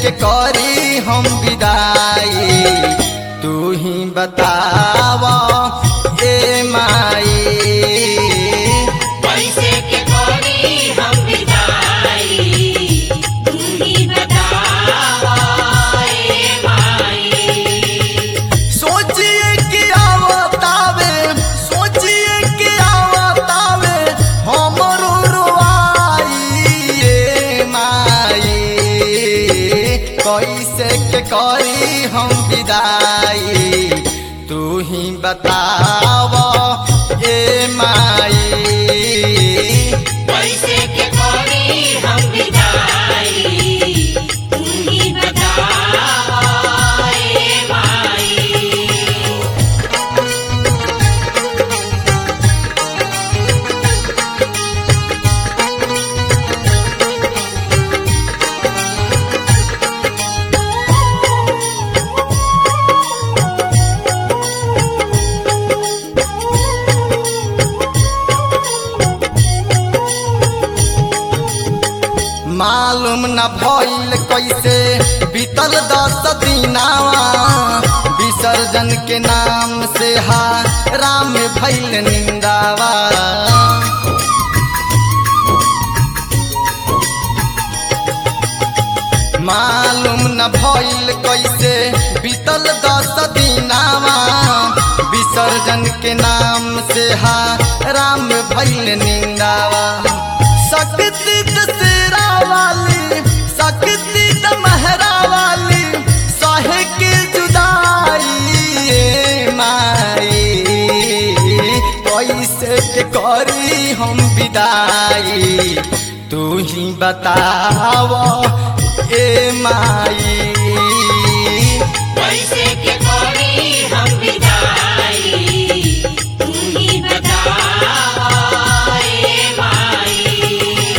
के करी हम विदाई तू ही बतावा ए माई कैसे के कोरी हम विदाई तू ही बतावा ए माई सोचिए कि आवतावे सोचिए कि आवतावे हमरो रुआई ए माई कैसे के करी हम विदाई तू ही बताव ए माई कैसे के कोरी हम विदाई तू ही बतावा ए माई मालूम न भइल कैसे बीतल दस दिनावा विसर्जन के नाम से हा राम भइल निंदावा मालूम न भइल कैसे बीतल दस दिनावा विसर्जन के नाम से हा राम भइल निंदावा शक्ति दशहरा वाली शक्ति दमहरा वाली सहे के जुदाई ए माई कैसे के करी हम विदाई तू ही बताव ए माई कैसे के कोरी हम विदाई तू ही बतावा ए माई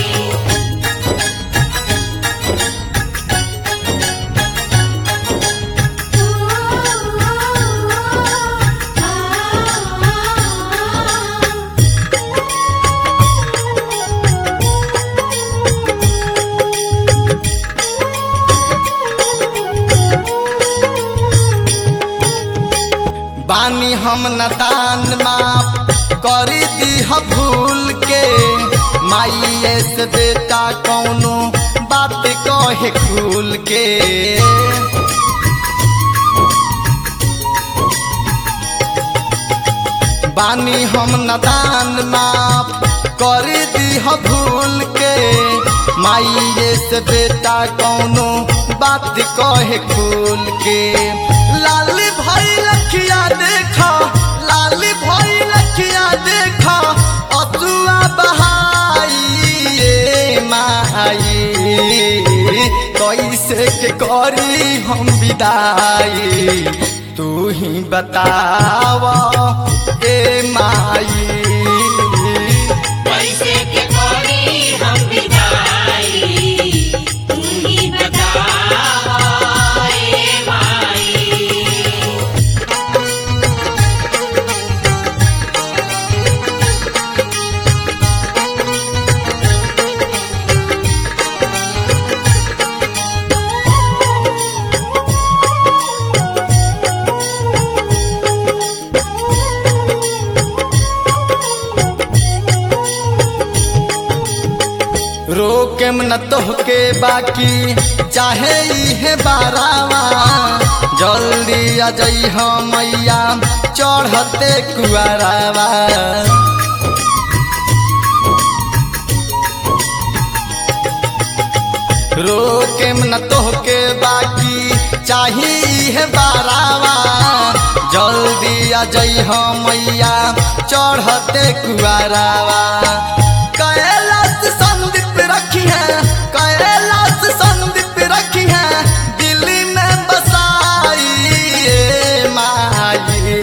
बानी हम नदान माप करी दी भूल के माइए से बेटा कौनो बात कहे खुल के बानी हम नदान माप कर दी भूल के माइए से बेटा कौनो बात कहे खुल के लाल भाई लखिया देखा लाल भाई लखिया देखा अतुआ बहाई ए माई कैसे के करी हम विदाई तू ही बताव ए माई कैसे के कोरी हम विदाई तू ही बतावा ए माई रोकेम न तोहके बाकी चाहे इहे बारावा जल्दी आ जइह मैया चढ़ते कुआरावा रोकेम न तोहके बाकी चाही इहे बारावा जल्दी आ जइह मैया चढ़ते कुआरावा कैलाश संदीप रखी है कैलाश संदीप रखी है दिल्ली में बसाई ए माई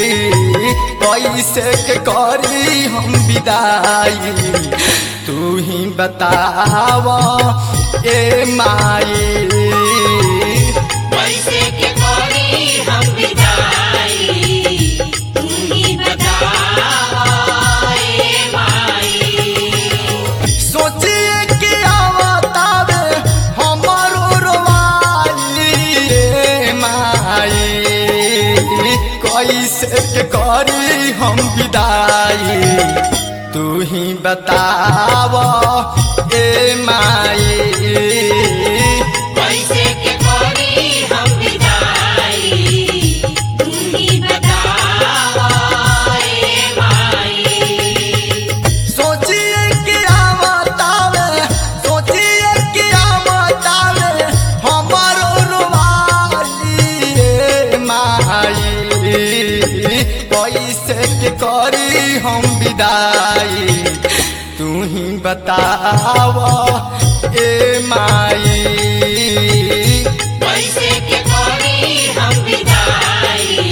कैसे के करी हम विदाई तू ही बताव ए माई कैसे के कोरी हम विदाई तू ही बतावा ए माई सोचिए कि आवतावे हमरो हम विदाई तू ही बताव ए माई कैसे के करी हम विदाई तू ही बतावा ए माई सोचिए कि आवतावे सोचिए कि आवतावे हमारो रुवाई ए माई कैसे के करी हम विदाई तू ही बताव ए माई कैसे के करी हम विदाई